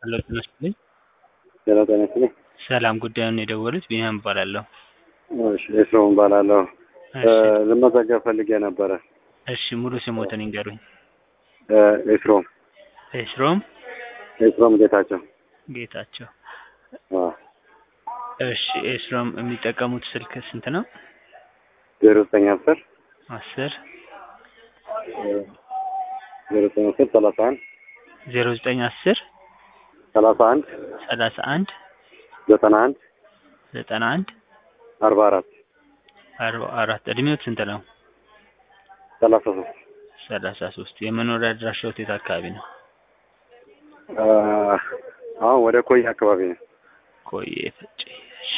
ሄሎ ጤና ይስጥልኝ። ጤና ጤና ይስጥልኝ። ሰላም ጉዳዩን የደወሉት ቢኒያም እባላለሁ። እሺ ኤፍሬም እባላለሁ። እሺ ልመዘገብ ፈልጌ ነበረ። እሺ ሙሉ ስሞትን ይንገሩኝ። ኤፍሬም ኤስሮም ኤፍሬም ጌታቸው። ጌታቸው። አዎ እሺ ኤስሮም የሚጠቀሙት ስልክ ስንት ነው? ዜሮ ዘጠኝ አስር አስር ዜሮ ዘጠኝ አስር ሰላሳ አንድ ዜሮ ዘጠኝ አስር ሰላሳ አንድ ሰላሳ አንድ ዘጠና አንድ ዘጠና አንድ አርባ አራት አርባ አራት እድሜዎት ስንት ነው? ሰላሳ ሶስት ሰላሳ ሶስት የመኖሪያ አድራሻዎት የት አካባቢ ነው? አሁን ወደ ኮይ አካባቢ ነው። ቆየ ፈጬ። እሺ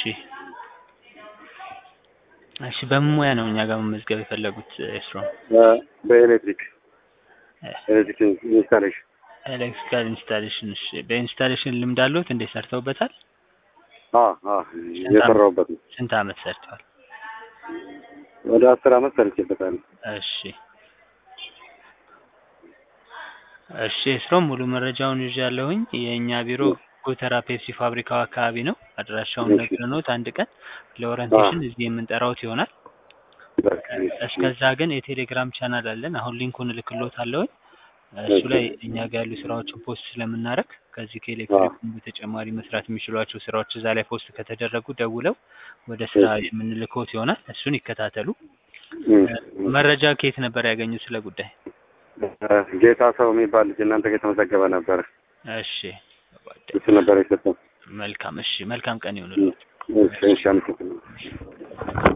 እሺ በምን ሙያ ነው እኛ ጋር መመዝገብ የፈለጉት ኤስሮም? በኤሌክትሪክ ኤሌክትሪክ ኢንስታሌሽን ኤሌክትሪካል ኢንስታሌሽን። እሺ በኢንስታሌሽን ልምድ አለዎት? እንዴት ሰርተውበታል? የሰራሁበት ነው። ስንት አመት ሰርተዋል? ወደ አስር አመት ሰርቼበታለሁ። እሺ እሺ ኤስሮም ሙሉ መረጃውን ይዣለሁኝ። የእኛ ቢሮ ጎተራ ፔፕሲ ፋብሪካው አካባቢ ነው። አድራሻውን እሺ። ነግረኖት አንድ ቀን ለኦሪንቴሽን እዚህ የምንጠራውት ይሆናል። እስከዛ ግን የቴሌግራም ቻናል አለን። አሁን ሊንኩን እልክሎታለሁኝ። እሱ እሺ። ላይ እኛ ጋር ያሉ ስራዎችን ፖስት ስለምናደርግ ከዚህ ከኤሌክትሪክ በተጨማሪ መስራት የሚችሏቸው ስራዎች እዛ ላይ ፖስት ከተደረጉ ደውለው ወደ ስራ የምንልኮት ይሆናል። እሱን ይከታተሉ። መረጃ ከየት ነበር ያገኙት ስለ ጉዳይ? ጌታ ሰው የሚባል ልጅ እናንተ ጋር የተመዘገበ ነበረ። እሺ እሱ ነበር የሰጠው። መልካም። እሺ መልካም ቀን ይሁንልዎት። እሺ፣ እሺ፣ አመሰግናለሁ።